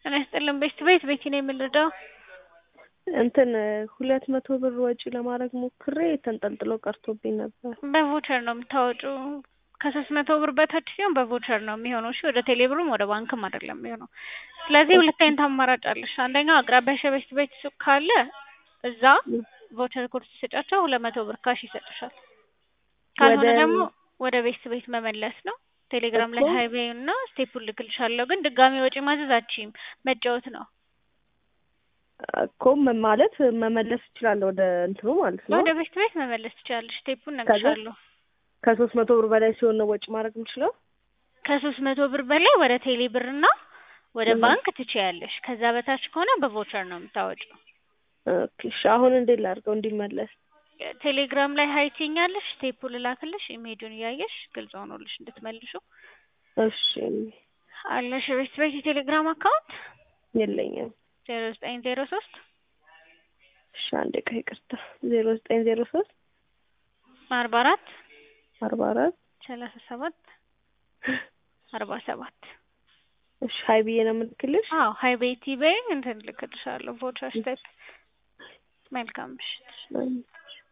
ጤና ይስጥልን ቤት ቤት ቤቲ ነው የምንረዳው። እንትን ሁለት መቶ ብር ወጪ ለማድረግ ሞክሬ ተንጠልጥሎ ቀርቶብኝ ነበር። በቮቸር ነው የምታወጪው። ከሶስት መቶ ብር በታች ሲሆን በቮቸር ነው የሚሆነው። እሺ ወደ ቴሌብርም ወደ ባንክም አይደለም የሚሆነው። ስለዚህ ሁለት አይነት አማራጭ አለሽ። አንደኛው አቅራቢያሽ ቤት ቤት ሱቅ ካለ እዛ ቮቸር ኮድ ሲሰጫቸው ሁለት መቶ ብር ካሽ ይሰጥሻል። ካልሆነ ወደ- ደግሞ ወደ ቤት ቤት መመለስ ነው። ቴሌግራም ላይ እኮ- ሀይቤ እና ስቴፑን ልክልሻለሁ። ግን ድጋሚ ወጪ ማዘዝ አትችይም። መጫወት ነው። እኮ መ- ማለት መመለስ እችላለሁ ወደ እንትኑ ማለት ነው። ወደ ቤት ቤት መመለስ ትችላለሽ። ስቴፑን እነግርሻለሁ። ከሶስት መቶ ብር በላይ ሲሆን ነው ወጪ ማድረግ የምችለው። ከሶስት መቶ ብር በላይ ወደ ቴሌ ብር እና ወደ 음. ባንክ ትችያለሽ። ከዛ በታች ከሆነ በቮቸር ነው የምታወጪው። ኦኬ፣ እሺ አሁን እንዴት ላድርገው እንዲመለስ? ቴሌግራም ላይ ሀይ ትይኛለሽ። ስቴፑ ልላክልሽ። ኢሜጁን እያየሽ ግልጽ ሆኖልሽ እንድትመልሹ እሺ አለሽ። ቤት ቤት የቴሌግራም አካውንት የለኝም። ዜሮ ዘጠኝ ዜሮ ሶስት እሺ አንዴ ቆይ ይቅርታ። ዜሮ ዘጠኝ ዜሮ ሶስት አርባ አራት አርባ አራት ሰላሳ ሰባት አርባ ሰባት እሺ ሀይ ብዬ ነው የምልክልሽ። አዎ ሀይ ቤቲ በይኝ እንትን ልክልሻለሁ። ቮቸር ስቴፕ መልካም ምሽት። አይ